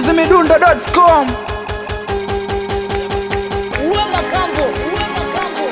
chizimidundo.com Uwe makambo, uwe makambo.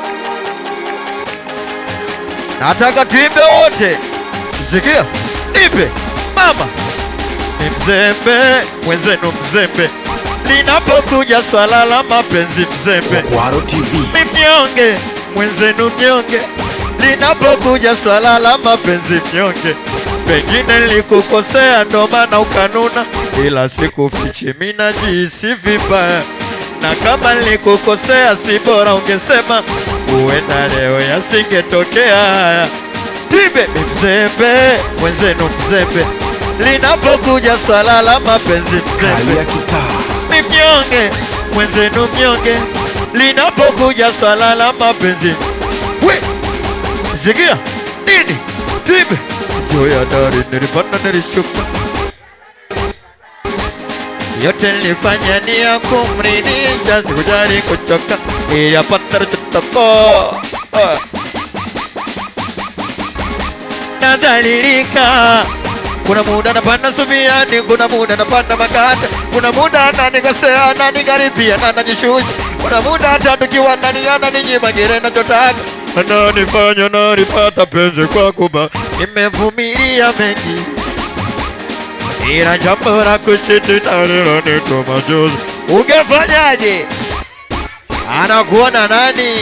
nataka tuimbe wote. Sikia, nipe mama, ni mzembe mwenzenu, mzembe linapokuja swala la mapenzi, mzembe Kwaro TV. ni mnyonge mwenzenu, mnyonge linapokuja swala la mapenzi, mnyonge. Pengine nilikukosea ndo maana ukanuna, ila sikufichi, mimi najihisi vibaya, na kama nilikukosea si bora ungesema, huenda leo yasingetokea haya. Tibe ni mzembe mwenzenu, mzembe linapokuja swala la mapenzi, Kali mzembe ya kitaa. ni mnyonge mwenzenu mnyonge linapokuja swala la mapenzi we sikia nini tibe juu ya dari nilipanda nilishuka yote nilifanya ni ya kumridhisha sikujali kuchoka ili apate tutoko nadhalilika kuna muda napanda subiani, kuna muda napanda makate, kuna muda ananikosea ananikaribia na najishusha, kuna muda hata tukiwa ndani ananinyima kile nachotaka, ananifanya nalipata penzi kwa kuba nimevumilia mengi, ila jambo la kusitina lilonituma juzi. Ungefanyaje? Anakuona nani?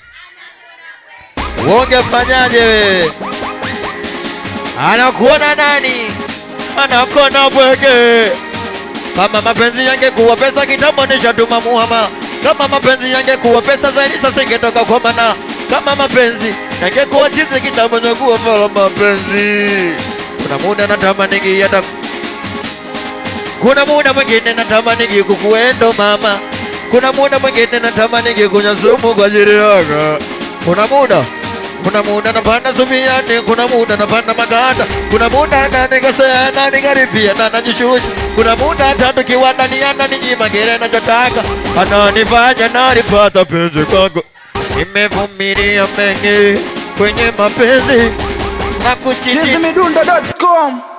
Ungefanyaje wewe? anakuona nani? Anakuona bwege. Kama mapenzi yangekuwa pesa kitambo nishatuma muhama. Kama mapenzi yangekuwa pesa zaidi sasa ingetoka kwa mana. Kama mapenzi yangekuwa chizi kitambo ningekuwa fala mapenzi. Kuna muda natamani hata kuna muda mwingine natamani kukuendo mama. Kuna muda mwingine natamani kunywa sumu kwa ajili yako. Kuna muda kuna muda napanda subiani, kuna muda napanda maganda, kuna muda nanikosea nanikaribia na najishusha, kuna muda hata tukiwa ndani ananinyima kile nachotaka, ananifanya nalipata penzi kwako. Nimevumilia mengi kwenye mapenzi na kuchiti chizimidundo.com